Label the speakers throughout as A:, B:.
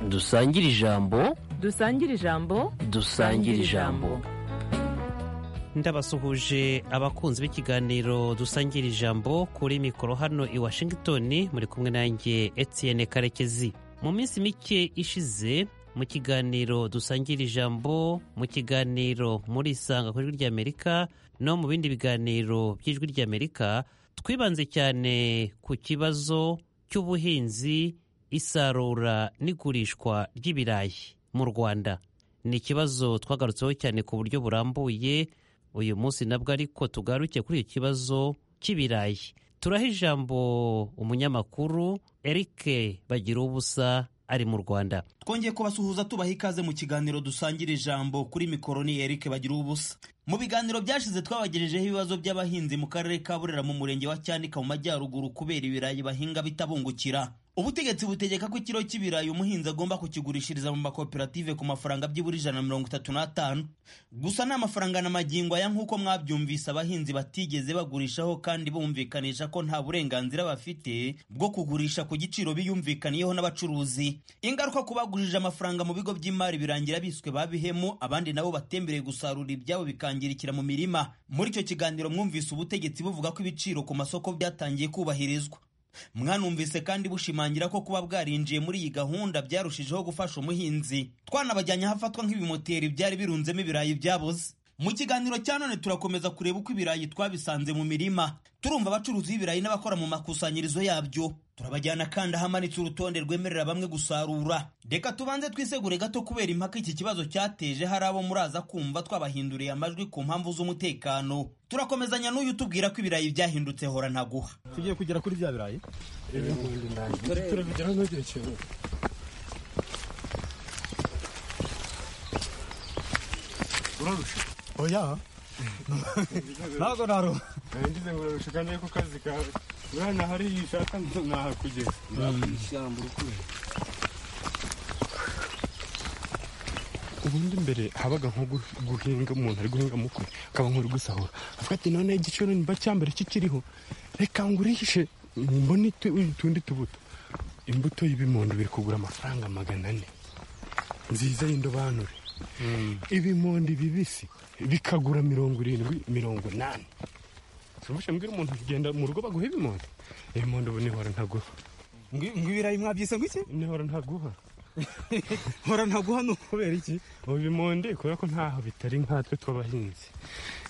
A: dusangire ijambo
B: dusangire ijambo
A: dusangire ijambo
C: ndabasuhuje abakunzi b'ikiganiro dusangira ijambo kuri mikoro hano i washington muri kumwe nanjye etienne karekezi mu minsi mike ishize mu kiganiro dusangira ijambo mu kiganiro muri isanga ku ijwi ry'amerika no mu bindi biganiro by'ijwi ry'amerika twibanze cyane ku kibazo cy'ubuhinzi isarura n'igurishwa ry'ibirayi mu rwanda ni ikibazo twagarutseho cyane ku buryo burambuye uyu munsi nabwo ariko tugaruke kuri iki kibazo cy'ibirayi turaha ijambo umunyamakuru eric bagira ubusa ari mu Rwanda
D: twongeye kubasuhuza tubaha ikaze mu kiganiro dusangira ijambo kuri mikoro ni Eric bagira ubusa mu biganiro byashize twabagejejeho ibibazo by'abahinzi mu karere ka Burera mu murenge wa Cyanika mu majyaruguru kubera ibirayi bahinga bitabungukira ubutegetsi butegeka ko ikiro cy'ibirayi umuhinzi agomba kukigurishiriza mu makoperative ku mafaranga byibura ijana na mirongo itatu n'atanu gusa ni amafaranga na magingo aya nk'uko mwabyumvise abahinzi batigeze bagurishaho kandi bumvikanisha ko nta burenganzira bafite bwo kugurisha ku giciro biyumvikaniyeho n'abacuruzi ingaruka ku bagurije amafaranga mu bigo by'imari birangira biswe babihemu abandi nabo batembereye gusarura ibyabo bikangirikira mu mirima muri icyo kiganiro mwumvise ubutegetsi buvuga ko ibiciro ku masoko byatangiye kubahirizwa mwanumvise kandi bushimangira ko kuba bwarinjiye muri iyi gahunda byarushijeho gufasha umuhinzi twanabajyanye ahafatwa nk'ibimoteri byari birunzemo ibirayi byabuze mu kiganiro cya none turakomeza kureba uko ibirayi twabisanze mu mirima turumva abacuruzi b'ibirayi n'abakora mu makusanyirizo yabyo turabajyana kandi ahamanitse urutonde rwemerera bamwe gusarura reka tubanze twisegure gato kubera impaka iki kibazo cyateje hari abo muraza kumva twabahinduriye amajwi ku mpamvu z'umutekano turakomezanya n'uyu tubwira ko ibirayi byahindutse hora ntaguha
E: tugiye kugera kuri bya birayi oya ntabwo naruha
F: ngize ngo urarusha niyo ku kazi kawe urabona hari iyo ushaka nahakugeza
G: ishyamba urukuye ubundi mbere habaga nko guhinga umuntu ari guhinga mukwe akaba nk'uri gusahura avuga ati none igiciro niba cyambere kikiriho reka ngurishe mbone utundi tubuto imbuto y'ibimondo biri kugura amafaranga magana ane nziza y'indobanure ibimondi bibisi bikagura mirongo irindwi mirongo inani turabasha mbwira umuntu kugenda mu rugo baguha ibimondi ibimondi ubu nihora ntaguha
E: ngwibirayi mwabyise ngwiki
G: nihora ntaguha
E: hora ntaguha ni ukubera iki
G: ubu ibimondi kubera ko ntaho bitari nkatwe tw'abahinzi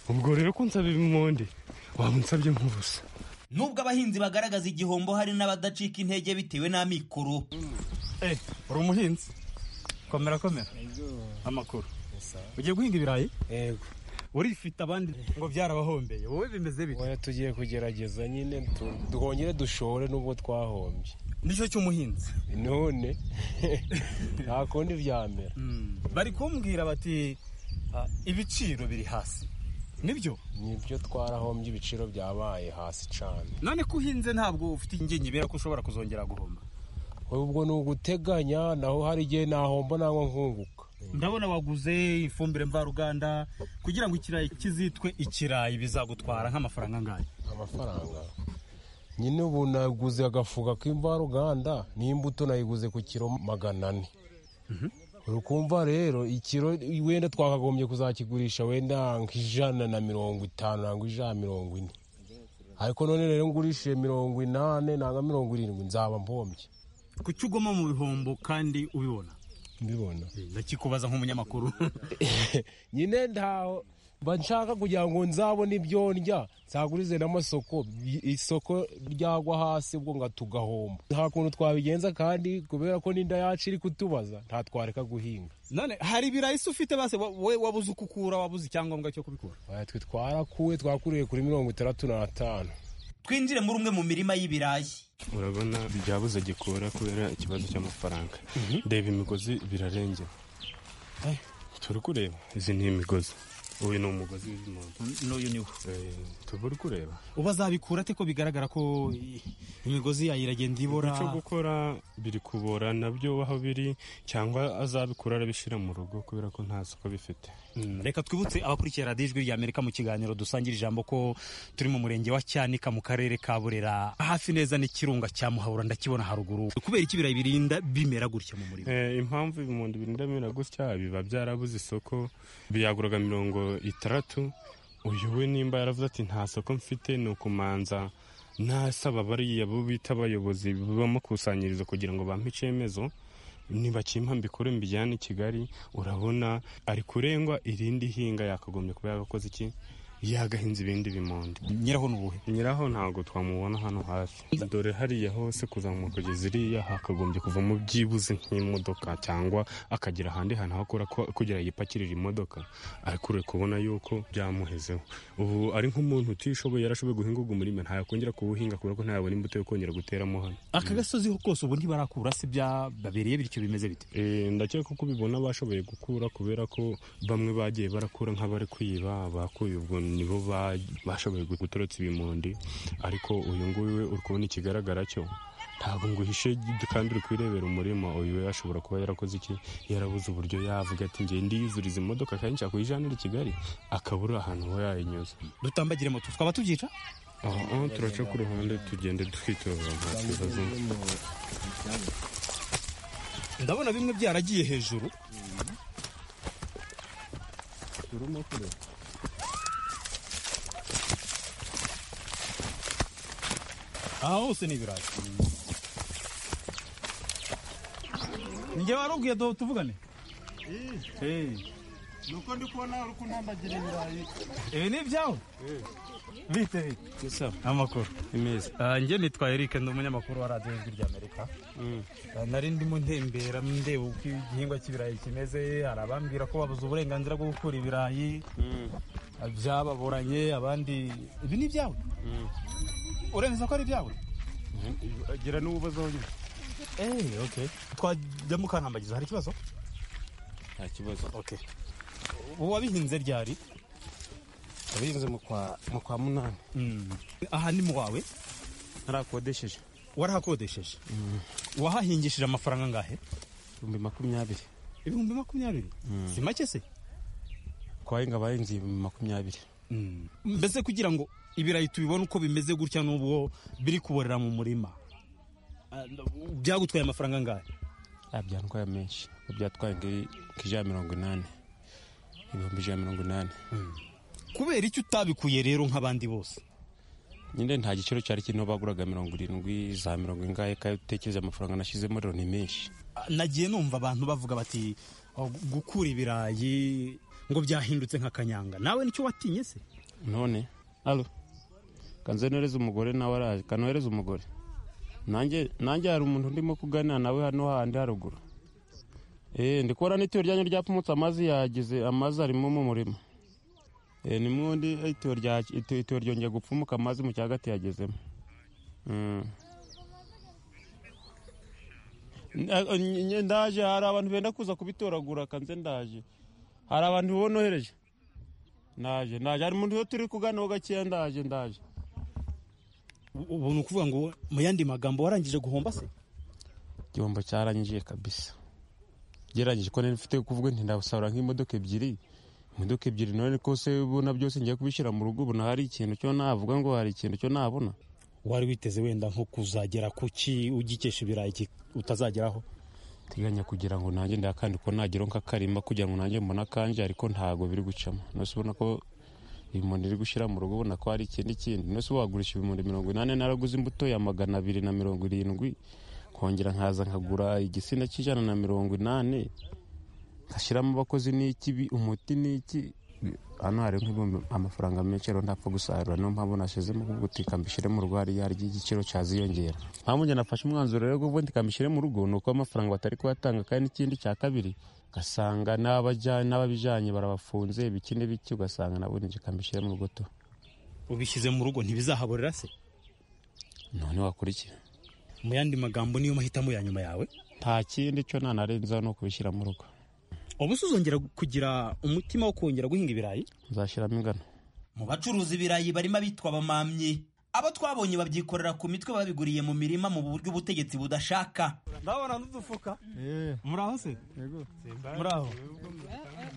G: ubwo rero ko nsaba ibimondi waba unsabye nk'ubusa
D: nubwo abahinzi bagaragaza igihombo hari n'abadacika intege bitewe n'amikoro
E: eh uri umuhinzi komera komera amakuru ugiye guhinga ibirayi
H: yego
E: urifite abandi ngo byarabahombeye wowe bimeze bite
H: oya tugiye kugerageza nyine twongere dushore nubwo twahombye
E: nicyo cy'umuhinzi
H: none nta kundi byamera
E: bari kumbwira bati ibiciro biri hasi nibyo
H: nibyo twarahombye ibiciro byabaye hasi cyane
E: none ko uhinze ntabwo ufite ingingibera ko ushobora kuzongera guhomba
H: ubwo ni uguteganya naho hari igihe nahomba nangwa nkunguka
E: ndabona waguze ifumbire mvaruganda kugira ngo ikirayi kizitwe ikirayi bizagutwara nk'amafaranga angahe
H: amafaranga nyine ubu naguze agafuka k'imvaruganda n'imbuto nayiguze ku kiro magana ane uri kumva rero ikiro wenda twakagombye kuzakigurisha wenda nk'ijana na mirongo itanu nangwa ijana mirongo ine ariko none rero ngurishije mirongo inani nangwa mirongo irindwi nzaba mpombye
E: kuki ugoma mu bihombo kandi ubibona
H: mbibona
E: ndakikubaza nk'umunyamakuru
H: nyine ntaho mba nshaka kugira ngo nzabone ibyo ndya nsagurize n'amasoko isoko ryagwa hasi ubwo nga tugahomba nta kuntu twabigenza kandi kubera ko n'inda yacu iri kutubaza ntatwareka guhinga
E: none hari ibirayi se ufite base wowe wabuze ukukura wabuze icyangombwa cyo kubikura
H: twe twarakuwe twakuriye kuri mirongo itandatu n'atanu
D: twinjire muri umwe mu mirima y'ibirayi
G: urabona byabuze gikora kubera ikibazo cy'amafaranga reba imigozi birarengera turi kureba izi ni imigozi uyu ni umugozi w'impundu
E: n'uyu niwo
G: Eh, tuba uri kureba
E: ubu azabikura ate ko bigaragara ko i- imigozi yayo iragenda ibora
G: icyo gukora biri kubora nabyo aho biri cyangwa azabikura arabishyira mu rugo kubera ko nta soko bifite
E: Mm, reka twibutse abakurikira radiyo ijwi ry'amerika mu kiganiro dusangira ijambo ko turi mu murenge wa cyanika mu karere ka burera hafi neza n'ikirunga cya muhabura ndakibona haruguru kubera iki ibirayi birinda bimera gutya mu murima
G: Eh, impamvu ibimundi birinda bimera gutya biba byarabuze isoko biyaguraga mirongo itandatu uyu we nimba yaravuze ati nta soko mfite ni ukumanza nasaba bariya bo bita abayobozi bamukusanyiriza kugira ngo bampe icyemezo nibakimpa mbikore mbijyane i kigali urabona ari kurengwa irindi hinga yakagombye kuba yagakoze iki yagahinze ibindi bimundi
E: nyiraho ni ubuhe
G: nyiraho ntabwo twamubona hano hafi dore hariya hose kuzamuka kugeza iriya hakagombye kuvamo byibuze nk'imodoka cyangwa akagira ahandi hantu hakora kugira yipakirire imodoka ariko uri kubona yuko byamuhezeho ubu ari nk'umuntu utishoboye yarashoboye guhinga ugu murima ntayakongera kuwuhinga kubera ko ntayabona imbuto yo kongera guteramo hano
E: aka gasozi kose ubu ntibarakura si byababereye bityo bimeze bite
G: Eh, ndakeka ko ubibona bashoboye gukura kubera ko bamwe bagiye barakura nk'abari kwiba bakuye ubwo nibo ba- bashoboye gutorotsa ibimundi ariko uyu nguyu we uri kubona ikigaragara cyo ntabwo ngo uhishe kandi uri kwirebera umurima uyu we ashobora kuba yarakoze iki yarabuze uburyo yavuga ati ngiye ndiyuzuriza imodoka kandi nshaka kuyijanira i kigali akabura ahantu ho yayinyuza
E: dutambagire moto twaba tubyica
G: aho turaca ku ruhande tugende twitoza nta kibazo
E: ndabona bimwe byaragiye hejuru aha hose ni ibirayi njye warubwiye do tuvugane Eh,
F: nuko ndi kubona uri kuntambagira ibirayi
E: ibi ni ibyawe bite bite amakuru
G: imeze
E: Ah, njye nitwa Eric ndi umunyamakuru wa radiyo ijwi ry'amerika Ah, nari ndimo ntembera ndeba uko igihingwa cy'ibirayi kimeze hari abambwira ko babuze uburenganzira bwo gukura ibirayi Ah, byababuranye abandi ibi ni ibyawe uremeza ko ari ibyawe
F: gira n'ububazo nyine
E: Eh, okay. twajya mukantambagiza hari ikibazo
F: nta kibazo
E: okay. ubu wabihinze ryari
F: abize mu kwa mu kwa munani
E: aha ni mu wawe
F: narakodesheje
E: warahakodesheje wahahingishije amafaranga angahe
F: ibihumbi makumyabiri
E: ibihumbi makumyabiri si make se
F: ku bahinga bahinze ibihumbi makumyabiri
E: mbese kugira ngo ibirayi tubibone uko bimeze gutya n'ubwo biri kuborera mu murima Ah, byagutwaye amafaranga angahe
F: Ah, byantwaye menshi byatwaye ngi- nk'ijana mirongo inani ibihumbi ijana mirongo inani
E: kubera icyo utabikuye rero nk'abandi bose
F: nyine nta giciro cyari kirimo baguraga mirongo irindwi za mirongo ingahe kandi utekereza amafaranga nashyizemo rero ni menshi
E: Ah, nagiye numva abantu bavuga bati "Oh, gukura ibirayi ngo byahindutse nk'akanyanga nawe nicyo watinye se
F: none alo kanze nohereza umugore nawe araje kanohereza umugore nanjye nanjye hari umuntu ndimo kuganira nawe hano handi haruguru eh ndi kubona n'itiyo ryanyu ryapfumutse amazi yagize amazi arimo mu murima eh ni mwundi eh, itiyo rya itiyo itiyo ryongeye gupfumuka amazi mu cyagati yagezemo Mm. N- eh, ny- ny- ndaje hari abantu benda kuza kubitoragura kanze ndaje hari abantu bonohereje ndaje ndaje hari umuntu turi kuganiraho gakeya ndaje ndaje
E: U- ubu ni ukuvuga ngo mu yandi magambo warangije guhomba se
F: igihombo cyarangije kabisa geragije ko nari mfite kuvuga nti ndasarura nk'imodoka ebyiri imodoka ebyiri none kose ubona byose ngiye kubishyira mu rugo ubona hari ikintu cyo navuga ngo hari ikintu cyo nabona
E: wari witeze wenda nko kuzagera ku ki ugikesha ibirayi ki- utazageraho
F: teganya kugira ngo nanjye ndakandi ko nagera nk'akarima kugira ngo nanjye mbone akanje ariko ntago biri gucamo nose ubona ko ibimoni iri gushyira mu rugo ubona ko hari ikindi kindi nose wagurisha ibimoni mirongo inani naraguze imbuto ya magana abiri na mirongo irindwi kongera nkaza nkagura igisina cy'ijana na mirongo inani nkashyiramo abakozi n'iki bi- umuti n'iki hano hari nk'ibihumbi- amafaranga menshi rero ntapfa gusarura niyo mpamvu nashyizemo ku gutika mbishyire mu rugo hariya hari igiciro cyaziyongera mpamvu njye nafashe umwanzuro rero wo ndika mbishyire mu rugo ni uko amafaranga batari kubatanga kandi n'ikindi cya kabiri ugasanga n'abaja- n'ababijyanye barabafunze ibiki n'ibiki ugasanga nabo ndika mbishyire mu rugo tu
E: ubishyize mu rugo ntibizahaborera se
F: none wakurikiye
E: mu yandi magambo niyo mahitamo ya nyuma yawe
F: nta kindi cyo nanarenzaho ni ukubishyira mu rugo
E: ubu se uzongera kugira umutima wo kongera guhinga ibirayi
F: nzashyiramo ingano
D: mu bacuruza ibirayi barimo abitwa abamamyi abo twabonye babyikorera ku mitwe babiguriye mu mirima mu buryo ubutegetsi budashaka
E: ndabona n'udufuka muraho se muraho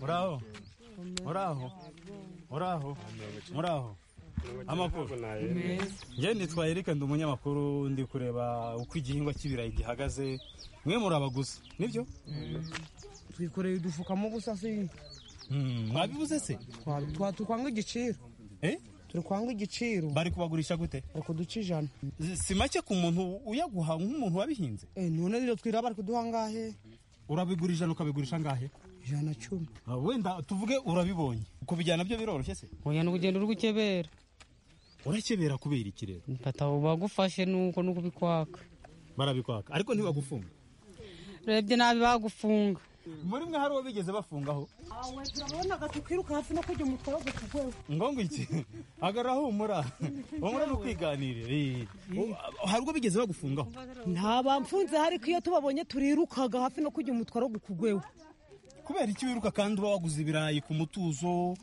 E: muraho muraho muraho muraho amakuru njyewe nitwa Eric ndi umunyamakuru ndi kureba uko igihingwa cy'ibirayi gihagaze mwe murabaguzi nibyo
B: twikoreye udufukamo ubusa se
E: Mm, mwabibuze se
B: twakwanga igiciro
E: Eh?
B: turi kwanga igiciro
E: bari kubagurisha gute
B: bari kuduca ijana
E: si make ku muntu uyaguha nk'umuntu wabihinze
B: Eh, none rero twira bari kuduha ngahe
E: urabigura ijana ukabigurisha angahe
B: ijana cumi
E: wenda tuvuge urabibonye kubijyana byo biroroshye se
I: oya ni urugendo ruri gukebera
E: urakebera kubera iki rero
I: mfata bagufashe nuko nuko ubikwaka
E: barabikwaka ariko ntibagufunga
I: urebye nabi bagufunga
E: muri mwe hari uwo bigeze bafungaho
B: turabonaga tukiruka hafi no kujya mu twago tugwego
E: ngo iki agarura humura humura ni ukwiganirira Eh, hari ubwo bigeze bagufungaho
B: nta bamfunze hari ko iyo tubabonye turirukaga hafi no kujya mu twago kugwewe
E: kubera iki wiruka kandi uba waguze ibirayi ku mutuzo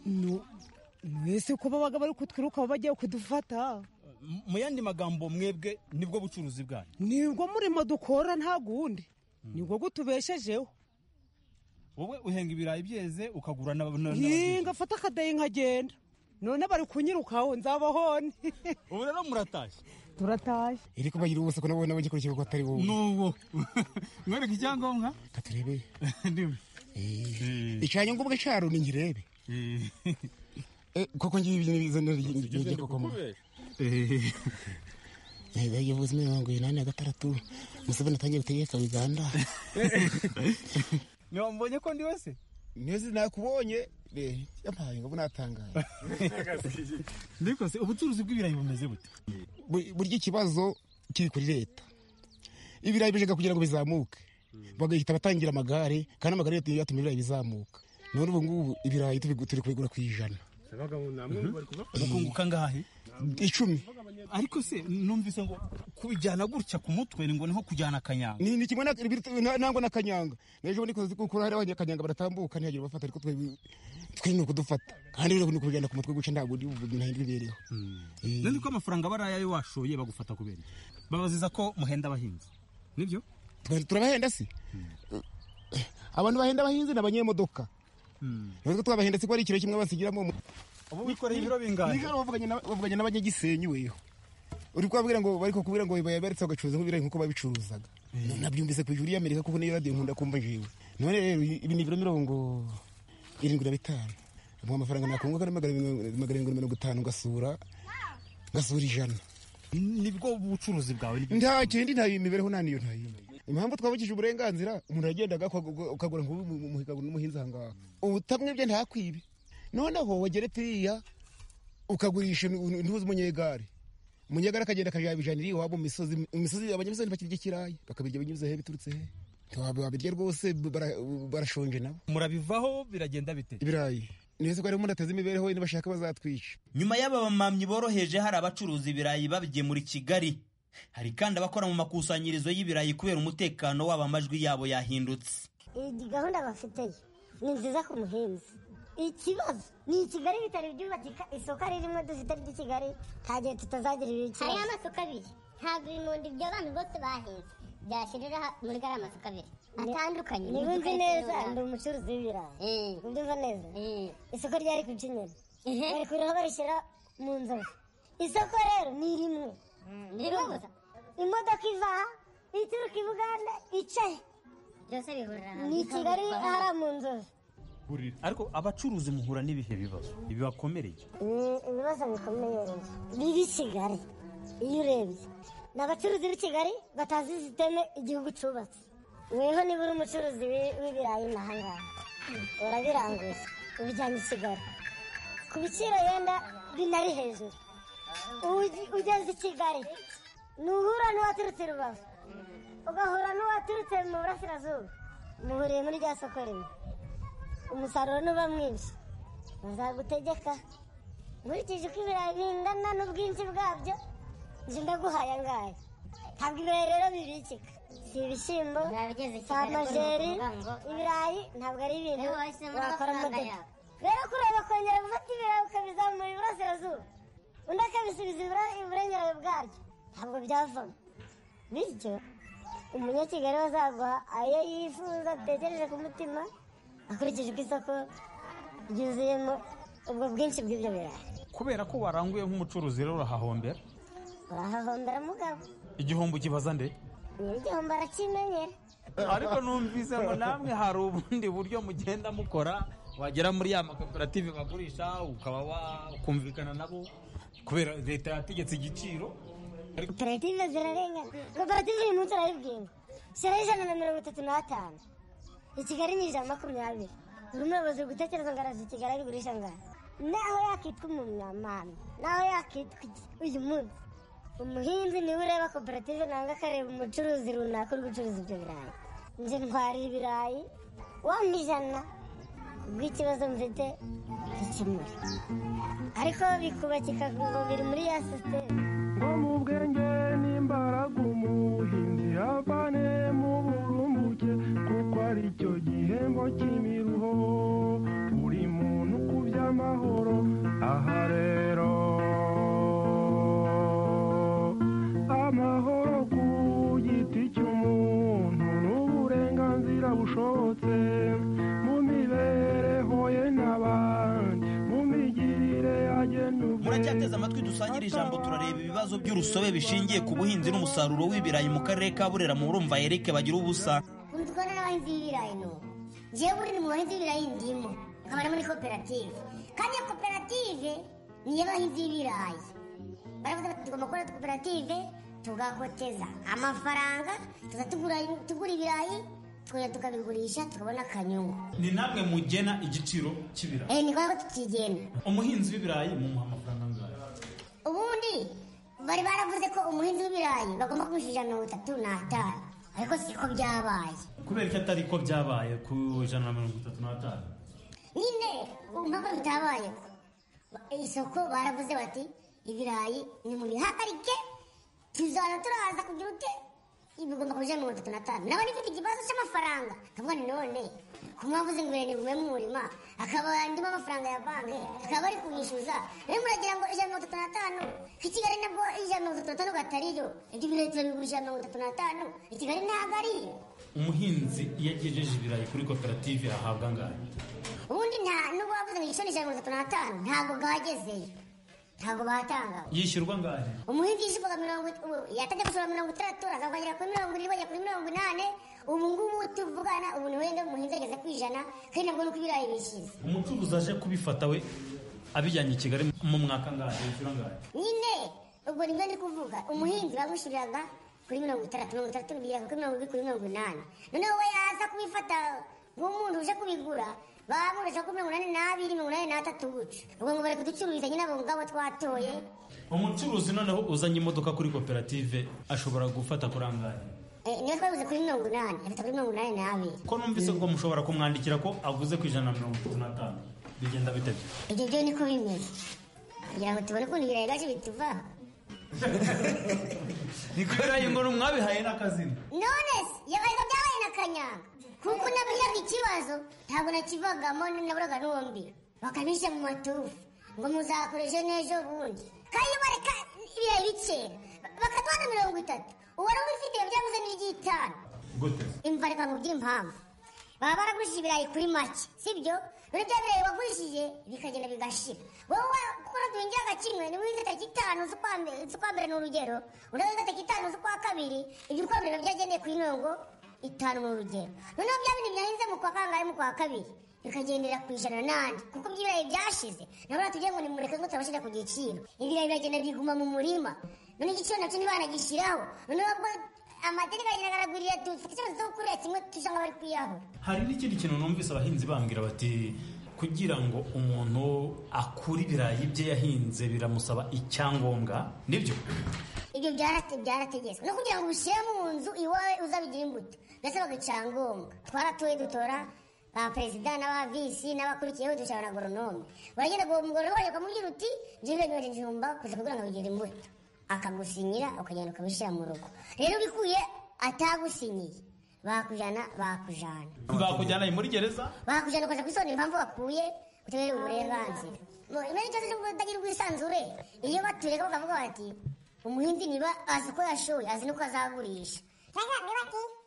B: mwese ko babaga bari kutwiruka bagiye kudufata
E: M- mu yandi magambo mwebwe nibwo bucuruzi bwanyu
B: nibwo murimo dukora nta gundi nibwo gutubeshejeho
E: wowe uhenga ibirayi byeze ukagura n'aba- n'aba-
B: Yee, ngafata akadeyi nkagenda none bari kunyirukaho nzabahone
E: ubu rero muratashye
B: turataje
J: iri kubagira ubusa ko nabo n'abagikoresha ko atari wowe
E: n'uwo mwereka icyangombwa
J: katurebeye
E: ndimi
J: icanye ngo ubwe cyaro ni ngirebe Eh, koko ngiye ibyo nibiza n'igikoko koko mu Nibyo vuze mirongo inani na gatandatu Museveni atangiye gutegeka Uganda
E: niba mbonye ko ndi wese
J: Nezi nakubonye Eh, yampaye ngo natangaye
E: ndiko se ubucuruzi bw'ibirayi bumeze bute
J: Bu- buryo ikibazo kiri kuri leta ibirayi bijyaga kugira ngo bizamuke bagahita batangira amagare kandi amagare yatuma yatuma ibirayi bizamuka none ubu ngubu ibirayi tubigu- turi kubigura ku ijana
E: mukunguka ngahe
J: icumi
E: ariko se numvise ngo kubijyana gutya ku mutwe ni ngo ni nko kujyana akanyanga
J: ni ni kimwe na- biri- na- nangwa na kanyanga n'ejo bundi kuzi kuko hari abanyakanyanga baratambuka ntiyagira bafata ariko twe twe ni ukudufata kandi rero ni ukubigana ku mutwe guca ntabwo ndi buvuge ntahindwa imibereho
E: nandi ko amafaranga baraye ayo washoye bagufata kubera iki babaziza ko muhenda abahinzi nibyo
J: Twe- turabahenda si abantu bahenda abahinzi ni abanyemodoka natwe twabahenda si ko ari ikiro kimwe basigiramo umu-
E: ubu wikoreye ibiro
J: Niga
E: bingana
J: wavuganye na- wavuganye n'abanyagisenyi weho uri kubabwira ngo bari kukubwira ngo bayabaritse bagacuruza nk'ibirayi nk'uko babicuruzaga nabyumvise ku ijuru y'amerika kuko niyo radiyo nkunda kumva jewe none rero ibi ni ibiro mirongo irindwi na bitanu mu amafaranga nakunguka ni magana mirongo- magana arindwi na mirongo itanu ngasura ngasura ijana
E: nibwo bucuruzi bwawe nibyo
J: nta kindi nta mibereho nta niyo nta yindi impamvu twabukije uburenganzira umuntu yagendaga akagu- ukagura ngo ube umuhigago n'umuhinzi aha ngaha ubutamwe bwe ntakwibe noneho wageretse iriya ukagurisha intu- ntuzi umunyegare umunyegare akagenda akajabijanira iwabo mu misozi mu misozi abanyamisozi bakirya ikirayi bakabirya binyuze he biturutse he Ntiwaba- wabirya rwose bara- barashonje nabo
E: murabivaho biragenda bite
J: ibirayi nese ko harimo ateze imibereho ye nibashaka bazatwica
D: nyuma y'aba bamamyi boroheje hari abacuruza ibirayi babigemura i kigali hari kandi abakora mu makusanyirizo y'ibirayi kubera umutekano wabo amajwi yabo yahindutse
K: iyi gahunda bafiteye ni nziza ku muhinzi ikibazo ni i kigali bitari byubakika isoko ririmo dufite ry'i kigali nta gihe tutazagira ibiciro hariho amasoko abiri ntabwo ibimundi by'abantu bose bahinze byashirira muri gariya masoko abiri atandukanye niba nzi neza ndi umucuruzi w'ibirayi mbyumva neza isoko ryari ku kinyoni bari kuriho barishyira mu nzovu isoko rero ni rimwe ni rimwe gusa imodoka iva aha ituruka i buganda icahe byose bihurira hamwe ni i kigali hariya mu nzovu
E: ariko abacuruzi muhura n'ibihe bibazo bibakomereye
K: ni ibibazo bikomeye rero bibi kigali iyo urebye ni abacuruzi b'i kigali batazi sisiteme igihugu cyubatse weho niba uri umucuruzi w'i- w'ibirayi n'ahangaha urabiranguza ubijyanye i kigali ku biciro yenda binari hejuru Ugi- ugeze i kigali ntuhura n'uwaturutse i rubavu ugahura n'uwaturutse mu burasirazuba muhuriye muri rya soko rimwe umusaruro nuba mwinshi bazagutegeka nkurikije uko ibirayi bingana n'ubwinshi bwabyo njye ndaguhaye angahe
L: ntabwo ibirayi rero bibikika si ibishyimbo si amajeri ibirayi ntabwo ari ibintu wakora modoka rero kureba kongera gufata ibirayi ukabizamura iburasirazuba undi akabisubiza ibura- iburengerayo bwaryo ntabwo byavamo bityo umunyakigali azaguha ayo yifuza atekereje ku mutima akurikije uko isoko ryuzuyemo ubwo bwinshi bw'ibyo birayi
E: kubera ko waranguye nk'umucuruzi rero urahahombera
L: urahahombera mugabo
E: igihombo kibaza nde
L: nyir'igihombo arakimenyera
E: ariko numvise ngo namwe hari ubundi buryo mugenda mukora wagera muri ya makoperative bagurisha ukaba wakumvikana nabo kubera leta yategetse igiciro
L: koperative zirarengana koperative uyu munsi urayibwinga shyiraho ijana na mirongo itatu n'atanu i kigali ni ijana na makumyabiri buri muyobozi uri gutekereza ngo arazi i kigali abigurisha ngaho naho yakitwa umunyamahano naho yakitwa iki uyu munsi umuhinzi niwe ureba koperative nanga akareba umucuruzi runaka uri gucuruza ibyo birayi nje ntwarira ibirayi wampa ijana kubw'ikibazo mfite gikemura ariko bikubakika ngo biri muri ya sisiteme
M: ngo mu bwenge n'imbaraga umuhinzi avane mu burumbuke kuko ari cyo gihembo cy'imiruho buri muntu ku by'amahoro aha rero amahoro ku giti cy'umuntu n'uburenganzira bushobotse mu mibereho ye n'abandi mu migirire agena
D: muracyateze amatwi dusangire ijambo turareba ibibazo by'urusobe bishingiye ku buhinzi n'umusaruro w'ibirayi mu karere ka burera murumva Eric bagira ubusa
L: ukunze kubona n'abahinzi b'ibirayi n'ubu ngewe buri mu bahinzi b'ibirayi ndimo nkaba no muri koperative kandi iyo koperative ni iy'abahinzi b'ibirayi baravuga bati tugomba gukora koperative tugakoteza amafaranga tuza tugura- tugura ibirayi tukongera tukabigurisha tukabona akanyungu
E: ni namwe mugena igiciro cy'ibirayi
L: Eh, ni ngombwa ko tutigenda
E: umuhinzi w'ibirayi mumuha amafaranga angahe
L: ubundi bari baravuze ko umuhinzi w'ibirayi bagomba kumushyirira mirongo itatu n'atanu ariko siko byabaye
E: kubera ko atari ko byabaye ku ijana na mirongo itatu n'atanu
L: nyine mpaka bitabayeho isoko baravuze bati ibirayi ni muri hagarike tuzana turaza kugira ute bigomba kuja mirongo itatu n'atanu nawe nifite ikibazo cy'amafaranga kavuga ni none kumwavuze ngo ibirayi nibigume mu murima akaba andimo amafaranga ya banki akaba ari kumwishyuza rero muragira ngo ijana mirongo itatu n'atanu ko i kigali nabwo ijana mirongo itatu n'atanu gatariyo ibyo birayi turabigurisha mirongo itatu n'atanu i kigali ntabwo ariyo
E: umuhinzi iyo agejeje ibirayi kuri koperative ahabwa angahe
L: ubundi nta nubwo wavuze ngo igiciro ijana mirongo itatu n'atanu ntabwo bwagezeyo ntabwo batangaga
E: yishyurwa angahe
L: umuhinzi yishyurwaga mirongo yatangiye gusura mirongo itandatu aza kongera kuri mirongo irindwi bajya kuri mirongo inani ubu ngubu tuvugana umuntu wenda umuhinzi ageze ku ijana kandi nabwo nuko ibirayi bishize
E: umucuruzi aje kubifata we abijyanye i kigali mu mwaka angahe yishyura angahe
L: nyine ubwo nibyo ndi kuvuga umuhinzi bagushyuriraga kuri mirongo itandatu mirongo itandatu n'ibiri kuri mirongo irindwi kuri mirongo inani noneho we yaza kubifata nk'umuntu uje kubigura bamurisha kuri mirongo inani n'abiri mirongo inani n'atatu gutyo ubwo ngo bari kuducururiza nyine abo ngabo twatoye
E: umucuruzi noneho uzanye imodoka kuri koperative ashobora gufata kuri angahe
L: Eh, niyo twabuze kuri mirongo inani afite kuri mirongo inani n'abiri
E: ko numvise ko mushobora kumwandikira ko aguze ku ijana na mirongo itatu n'atanu bigenda bite
L: ibyo byo niko bimeze kugira ngo tubone ukuntu ibirayi byacu bituvaho
E: ni kubera ngo n'umwabihaye n'akazina
L: none se yabaga byabaye na kanyanga kuko nabwiraga ikibazo ntabwo nakivagamo naburaga n'uwombi bakabisha mu matufu ngo muzakora ejo n'ejo bundi kandi iyo bareka ibirayi bikera bakaduha na mirongo itatu uwari ubifite byabuze n'iry'itanu
E: gute
L: imva reka ngo by'impamvu baba baragurishije ibirayi kuri make sibyo rero bya birayi wagurishije bikagenda bigashira wowe wa- ukora duhingira kimwe niba uhinze tariki itanu z'ukwa mbe- z'ukwa mbere ni urugero undi ahinze tariki itanu z'ukwa kabiri ibyo ukwa mbere biba byagendeye kuri mirongo itanu ni urugero noneho bya bindi byahinze mu kwa kangahe mu kwa kabiri bikagendera ku ijana n'andi kuko by'ibirayi byashize nabo natubwiye ngo nimureke ngo turabashyira ku giciro ibirayi biragenda biguma mu murima none igiciro nacyo ntibanagishyiraho noneho ubwo amategeko agenda aragurira dufite ikibazo cyo kurira kimwe tujya bari kwiyahura
E: hari n'ikindi kintu numvise abahinzi bambwira bati kugira ngo umuntu akure ibirayi bye yahinze biramusaba icyangombwa nibyo
L: ibyo byarate byarategetswe no kugira ngo ubishyire mu nzu iwawe uzabigire imbuto byasabaga icyangombwa twaratoye dutora ba perezida n'aba visi n'abakurikiyeho dushobora agoronome baragenda ngo umugore wawe ukamubwira uti njyewe nyohereje ijumba kuza kugira ngo bigire imbuto akagusinyira ukagenda ukamushyira mu rugo rero ubikuye atagusinyiye bakujyana bakujyana
D: bakujyana muri gereza
L: bakujyana ukajya kwisonera impamvu wakuye utabere uburenganzira Mu- muri icyo cyo kutagira ubwisanzure iyo batureka bakavuga bati umuhinzi niba azi uko yashoye azi n'uko azagurisha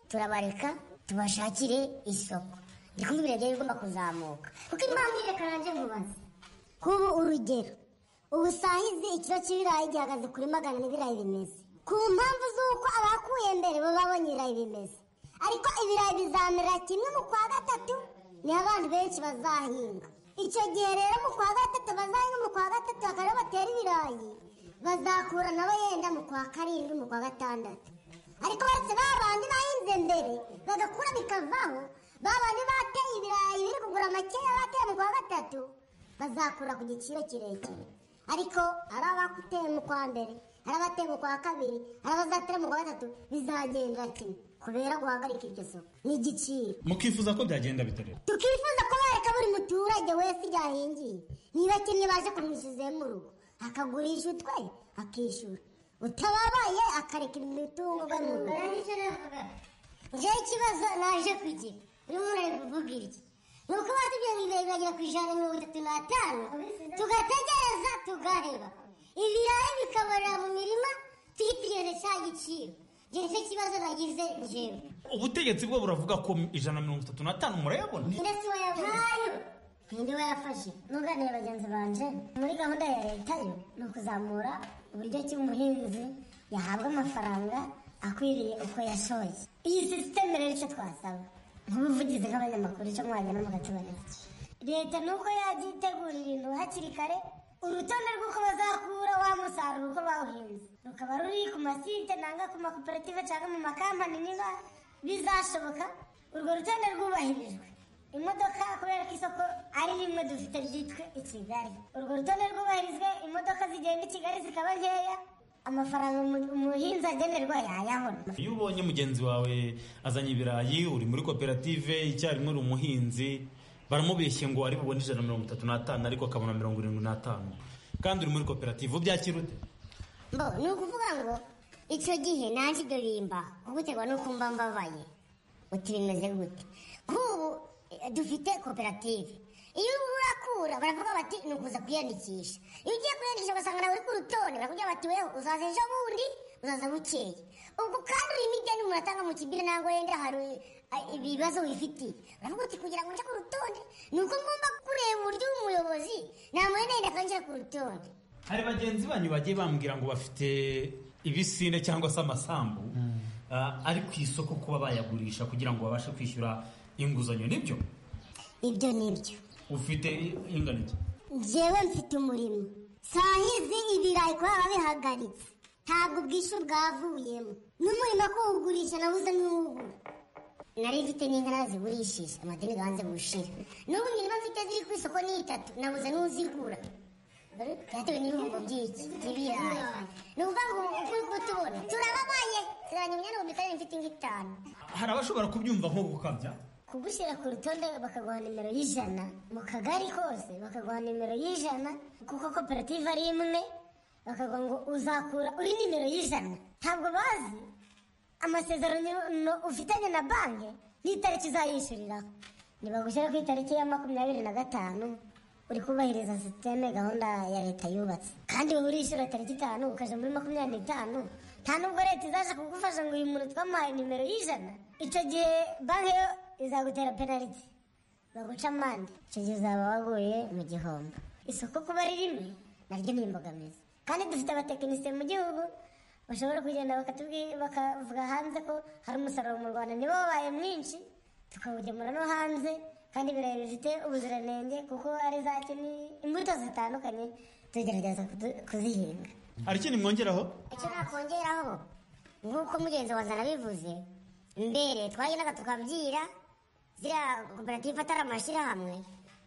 L: turabareka tubashakire isoko ndi kumva ibirenge bigomba kuzamuka kuko impamvu reka nanjye nkubaze kuba urugero ubu sahizi ikiro cy'ibirayi gihagaze kuri magana n'ibirayi bimeze ku mpamvu z'uko abakuye mbere bo babonye ibirayi bimeze ariko ibirayi bizamera kimwe mu kwa gatatu niho abantu benshi bazahinga icyo gihe rero mu kwa gatatu bazahinga mu kwa gatatu bakaba batera ibirayi bazakura nabo yenda mu kwa karindwi mu kwa gatandatu ariko baretse ba bandi bahinze mbere bagakura bikavaho ba bandi bateye ibirayi biri kugura makeya bateye mu kwa gatatu bazakura ku giciro kirekire ariko ari abakuteye mu kwa mbere ari abateye mu kwa kabiri ari abazatera mu kwa gatatu bizagenda kimwe kubera guhagarika iryo soko n'igiciro
D: mukifuza ko byagenda bitareba
L: tukifuza ko bareka buri muturage wese ryahingiye niba kimwe baje kumwishyuzayo mu rugo akagurisha utwe akishyura utababaye akareka imitungo iwe mu rugo njyewe ikibazo naje kugira uyu muntu ari kuvuga iki ni uko batubwiye ngo ibirayi biragera ku ijana na mirongo itatu n'atanu tugategereza tugareba ibirayi bikabarira mu mirima tuyitegereze cya giciro Njye nicyo kibazo nagize njyewe
D: ubutegetsi bwo buravuga ko ijana na mirongo itatu n'atanu murayabona
L: ndetse wayabonye ninde wayafashe nuganira bagenzi banje muri gahunda ya leta yo ni ukuzamura uburyo ki umuhinzi yahabwa amafaranga akwiriye uko yashoye iyi sisiteme rero icyo twasaba nk'ubuvugizi nk'abanyamakuru icyo mwagenda mugatubonera leta nuko yabyitegura ibintu hakiri kare urutonde rw'uko bazakura wa musaruro uko bawuhinze rukaba ruri ku masite nanga ku makoperative cyangwa mu makampani niba bizashoboka urwo rutonde rwubahirijwe imodoka kubera ko isoko ari rimwe dufite ryitwa i kigali urwo rutonde rwubahirizwe imodoka zigenda i kigali zikaba nkeya amafaranga umu- umuhinzi agenerwa yayabona
D: iyo ubonye mugenzi wawe azanye ibirayi uri muri koperative icyarimwe uri umuhinzi baramubeshye ngo ari bubone ijana na mirongo itatu n'atanu ariko akabona mirongo irindwi n'atanu kandi uri muri koperative ubyakira ute
L: mbo ni ukuvuga ngo icyo gihe nanjye ibyo bimba guterwa n'uko mba mbabaye uti bimeze gute nk'ubu eh, dufite koperative iyo urakura baravuga bati ni ukuza kwiyandikisha iyo ugiye kwiyandikisha ugasanga nawe uri ku rutonde barakubwira bati weho uzaza ejo bundi uzaza bukeye ubwo kandi uri imigani umuntu atanga mu kibiri ntabwo yenda hari eh, ibibazo wifitiye uravuga uti kugira ngo nje ku rutonde ni uko ngomba kureba uburyo umuyobozi namuhenda yenda akanjya ku rutonde
D: hari bagenzi banyu bagiye bambwira ngo bafite ibisinde cyangwa se amasambu ah, ari ku isoko kuba bayagurisha kugira ngo babashe kwishyura inguzanyo nibyo
L: ibyo ni ibyo
D: ufite ingano iki
L: njyewe mfite umurimo sahizi ibirayi kubera bihagaritse ntabwo ubwishyu bwavuyemo n'umurimo kuwugurisha nabuze n'uwugura nari mfite n'inka zigurishije amadeni ganze gushira n'ubu imirima mfite ziri ku isoko ni itatu nabuze n'uzigura byatewe n'ibihumbo by'iki by'ibirayi ni ukuvuga ngo uko uko tubona turababaye turanye imyanya mu mikarire mfite nk'itanu
D: hari abashobora kubyumva nko gukabya
L: kugushyira ku rutonde bakaguha nimero y'ijana mu kagari kose bakaguha nimero y'ijana kuko koperative ari imwe bakaguha ngo uzakura uri nimero y'ijana ntabwo bazi amasezerano ufitanye na banki n'itariki uzayishyuriraho nibagushyira ku itariki ya makumyabiri na gatanu uri kubahiriza sisiteme gahunda ya leta yubatse kandi wowe urishyura tariki itanu ukajya muri makumyabiri n'itanu nta nubwo leta izaje kugufasha ngo uyu muntu twamuhaye nimero y'ijana icyo gihe banki yo izagutera penaliti baguca amande icyo gihe uzaba waguye mu gihombo isoko kuba ari rimwe naryo ni imbogamizi kandi dufite abatekinisiye mu gihugu bashobora kugenda bakatubwi- bakavuga hanze ko hari umusaruro mu rwanda niba wabaye mwinshi tukawugemura no hanze kandi ibirayi bifite ubuziranenge kuko ari za kini imbuto zitandukanye tugerageza kudu- kuzihinga
D: hari ikindi mwongeraho
L: icyo nakongeraho nk'uko mugenzi wanjye anabivuze mbere twagendaga tukabyira ziriya koperative atari amashyirahamwe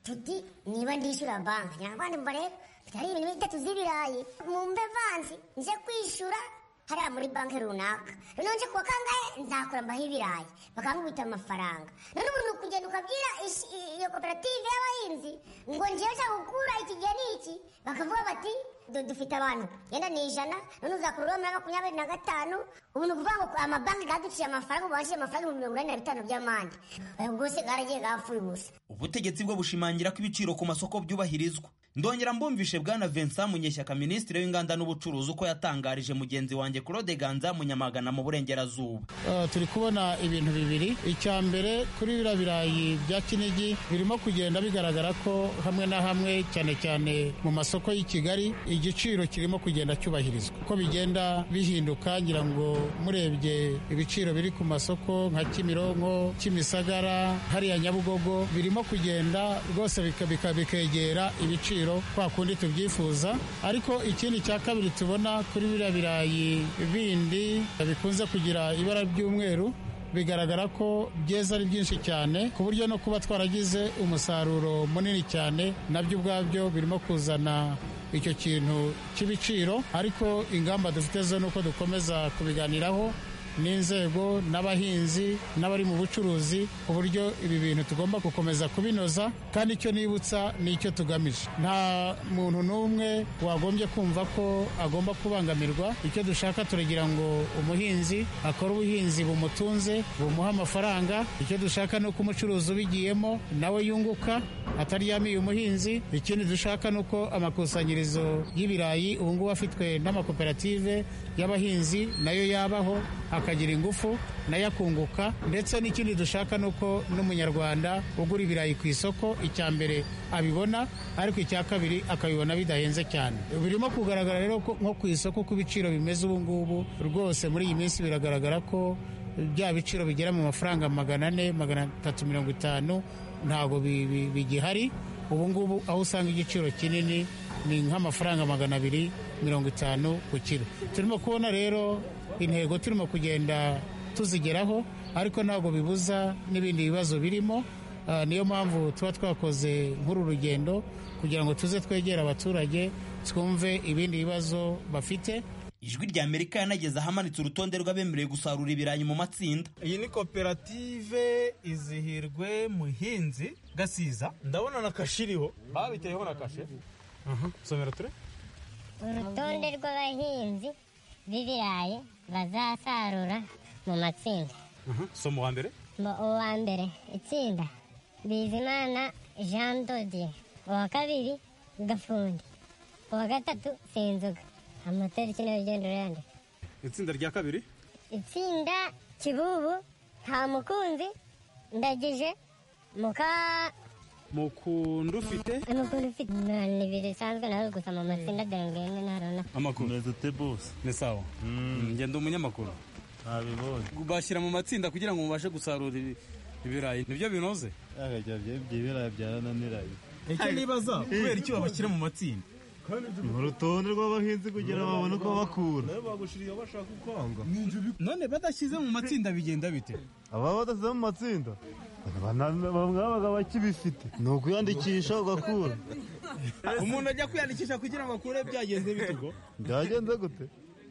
L: tuti niba ndishyura banki nyarwanda mbarebe hari ibintu bitatu z'ibirayi mu mbevansi nje kwishyura hariya muri banki runaka noneho nje kuwa kangahe nzakura mbaho ibirayi bakangubita amafaranga none ubu ni ukugenda ukabwira ish- iyo koperative y'abahinzi ngo ngewe ushaka gukura iki gihe ni iki bakavuga bati "Du- dufite abantu yenda ni ijana none uzakurura muri makumyabiri na gatanu ubu ni ukuvuga ngo amabanki gadufitiye amafaranga ubu bashyiriye amafaranga ibihumbi mirongo ine na bitanu by'amande ayo rwose garagiye gapfuye ubusa
D: ubutegetsi bwo bushimangira ko ibiciro ku masoko byubahirizwa ndongera mbumvishe bwana vincent munyeshyaka minisitiri w'inganda n'ubucuruzi uko yatangarije mugenzi wanjye claude ganza munyamagana mu burengerazuba
N: Uh, turi kubona ibintu bibiri icya mbere kuri biriya birayi bya kinigi birimo kugenda bigaragara ko hamwe na hamwe cyane cyane mu masoko y'i kigali igiciro kirimo kugenda cyubahirizwa uko bigenda bihinduka ngira ngo murebye ibiciro biri ku masoko nka kimironko kimisagara hariya nyabugogo birimo kugenda rwose bika- bika- bikegera ibiciro kwa kundi tubyifuza ariko ikindi cya kabiri tubona kuri biriya birayi bindi bikunze kugira ibara ry'umweru bigaragara ko byeze ari byinshi cyane ku buryo no kuba twaragize umusaruro munini cyane nabyo ubwabyo birimo kuzana icyo kintu cy'ibiciro ariko ingamba dufite zo ni uko dukomeza kubiganiraho n'inzego n'abahinzi n'abari mu bucuruzi ku buryo ibi bintu tugomba gukomeza kubinoza kandi icyo nibutsa ni icyo tugamije nta muntu n'umwe wagombye kumva ko agomba kubangamirwa icyo dushaka turagira ngo umuhinzi akore ubuhinzi bumutunze bumuha amafaranga icyo dushaka ni uko umucuruzi ubigiyemo nawe yunguka ataryamiye umuhinzi ikindi dushaka ni uko amakusanyirizo y'ibirayi ubu ngubu afitwe n'amakoperative y'abahinzi nayo yabaho akagira ingufu nayo akunguka ndetse n'ikindi dushaka ni uko n'umunyarwanda ugura ibirayi ku isoko icya mbere abibona ariko icya kabiri akabibona bidahenze cyane birimo kugaragara rero ko nko ku isoko uko ibiciro bimeze ubu ngubu rwose muri iyi minsi biragaragara ko bya biciro bigera mu mafaranga magana ane magana atatu mirongo itanu ntabwo bi- bi- bigihari ubu ngubu aho usanga igiciro kinini ni nk'amafaranga magana abiri mirongo itanu ku kiro turimo kubona rero intego turimo kugenda tuzigeraho ariko ntabwo bibuza n'ibindi bibazo birimo Ah, niyo mpamvu tuba twakoze nk'uru rugendo kugira ngo tuze twegere abaturage twumve ibindi bibazo bafite
D: ijwi rya amerika yanageze ahamanitse urutonde rw'abemerewe gusarura ibirayi mu matsinda
E: iyi ni koperative izihirwe muhinzi gasiza ndabona na kashe iriho babiteyeho na kashe aha somera ture
L: urutonde rw'abahinzi b'ibirayi bazasarura mu matsinda
E: aha somo wa mbere
L: Mbo uwa mbere itsinda bizimana jean dodier uwa kabiri gafundi uwa gatatu sinzoga amatariki niyo ugenda uyandika
E: itsinda rya kabiri
L: itsinda kibubu nta mukunzi ndagije muka
E: mukunda ufite
L: mukunzi ufite ni ibiri bisanzwe nawe gusa mu matsinda ndende ntarona
E: amakuru ni sawa Mm, ngenda umunyamakuru bashyira mu matsinda kugira ngo mubashe gusarura ibi- ibirayi nibyo binoze
O: ibirayi byarananiranye
E: icyo nibaza kubera icyo babashyira mu matsinda
O: urutonde rw'abahinzi kugira ngo babone uko bakura
E: none badashyize mu matsinda bigenda bite
O: ababa badashyize mu matsinda bamwe babaga bakibifite ni ukuyandikisha ugakura
E: umuntu ajya kwiyandikisha kugira ngo akure byagenze bite ubwo
O: byagenze gute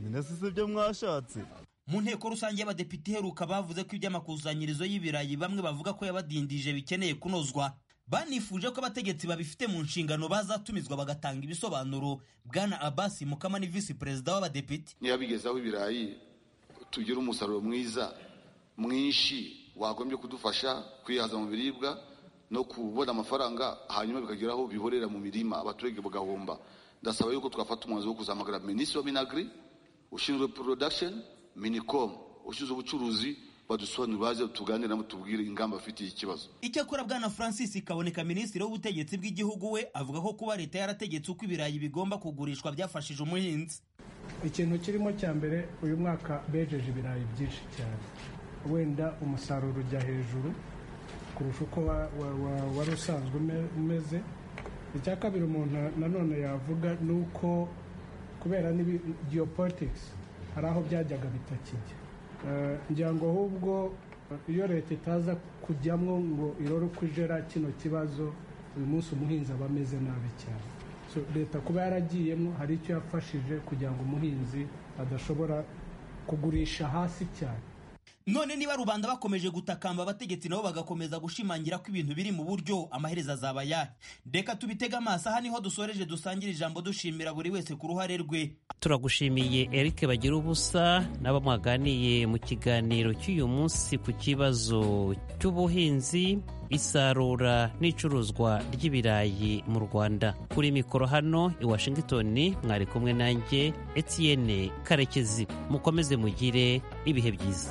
O: minasisi ibyo mwashatse
D: mu nteko rusange y'abadepite iheruka bavuze ko iby'amakusanyirizo y'ibirayi bamwe bavuga ko yabadindije bikeneye kunozwa banifuje ko abategetsi babifite mu nshingano bazatumizwa bagatanga ibisobanuro bwana abasi mukama ni visi perezida w'abadepite
P: niba bigezaho ibirayi tugira umusaruro mwiza mwinshi wagombye kudufasha kwihaza mu biribwa no kubona amafaranga hanyuma bikageraho bihorera mu mirima abaturage bagahomba ndasaba yuko twafata umwanzuro wo kuzahamagara minisitiri w'abinagiri ushinzwe porodakisheni minikomu ushinzwe ubucuruzi badusobanurire baze tuganire nabo tubwire ingamba bafitiye ikibazo
D: icyakora bwana francis kaboneka minisitiri w'ubutegetsi bw'igihugu we avuga ko kuba leta yarategetse uko ibirayi bigomba kugurishwa byafashije umuhinzi
Q: ikintu kirimo cya mbere uyu mwaka bejeje ibirayi byinshi cyane wenda umusaruro ujya hejuru kurusha uko wa- wa- wa- wari usanzwe ume- umeze icya kabiri umuntu nanone yavuga ni uko kubera n'ibi geopolitics hari aho byajyaga bitakijya Eh, ngira ngo ahubwo eh, iyo leta itaza kujyamo ngo irore uko ijera kino kibazo uyu munsi umuhinzi aba ameze nabi cyane So, leta kuba yaragiyemo hari icyo yafashije kugira ngo umuhinzi adashobora kugurisha hasi cyane
D: none niba rubanda bakomeje gutakamba abategetsi nabo bagakomeza gushimangira ko ibintu biri mu buryo amaherezo azaba ayahe reka tubitege amaso aha niho dusoreje dusangira ijambo dushimira buri wese ku ruhare rwe
C: turagushimiye eric bagira ubusa n'abo mwaganiye mu kiganiro cy'uyu munsi ku kibazo cy'ubuhinzi isarura n'icuruzwa ry'ibirayi mu rwanda kuri mikoro hano i washington mwari kumwe nanjye etienne karekezi mukomeze mugire ibihe byiza